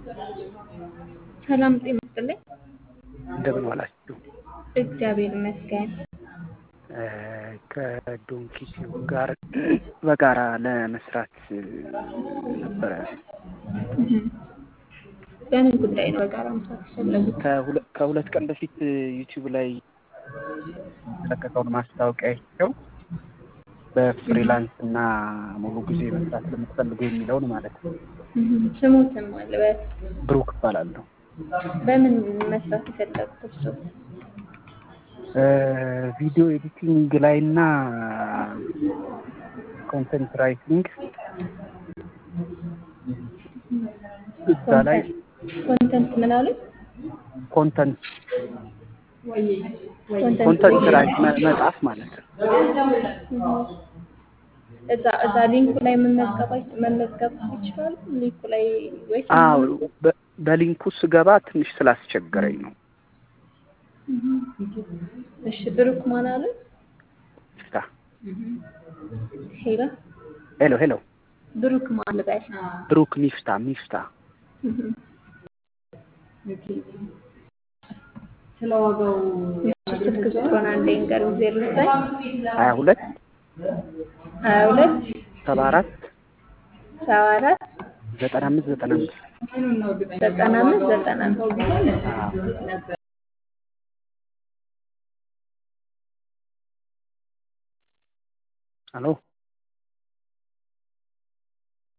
ሰላም ጤና ይስጥልኝ። እንደምን ዋላችሁ? እግዚአብሔር ይመስገን። ከዶንኪቲው ጋር በጋራ ለመስራት ነበረ። በምን ጉዳይ ነው በጋራ መስራት የፈለጉት? ከሁለ- ከሁለት ቀን በፊት ዩቲዩብ ላይ የተለቀቀውን ማስታወቂያ አይቼው በፍሪላንስ እና ሙሉ ጊዜ መስራት ለምትፈልጉ የሚለውን ማለት ነው። ስሙትን ማልበት ብሩክ እባላለሁ። በምን መስራት የፈለጉት እርሱ? ቪዲዮ ኤዲቲንግ ላይ እና ኮንተንት ራይቲንግ እዛ ላይ ኮንተንት ምን አሉ? ኮንተንት ኮንተንት ኮንተንት ራይት መ- መጻፍ ማለት ነው። እዛ እዛ ሊንኩ ላይ መመዝገብ አይ- መመዝገብ ይችላሉ? ሊንኩ ላይ ወይስ አዎ በ- በሊንኩ ስገባ ትንሽ ስላስቸገረኝ ነው። እሺ ብሩክ ማን አሉ? ስታ ሄሎ ሄሎ ሄሎ ብሩክ ማን ልበል? ብሩክ ሚፍታ ሚፍታ ስልክ ቁጥሩን አንዴ ንገሩኝ። ዜሮ ዘጠኝ ሀያ ሁለት ሀያ ሁለት ሰባ አራት ሰባ አራት ዘጠና አምስት ዘጠና አምስት ዘጠና አምስት ዘጠና አምስት አሎ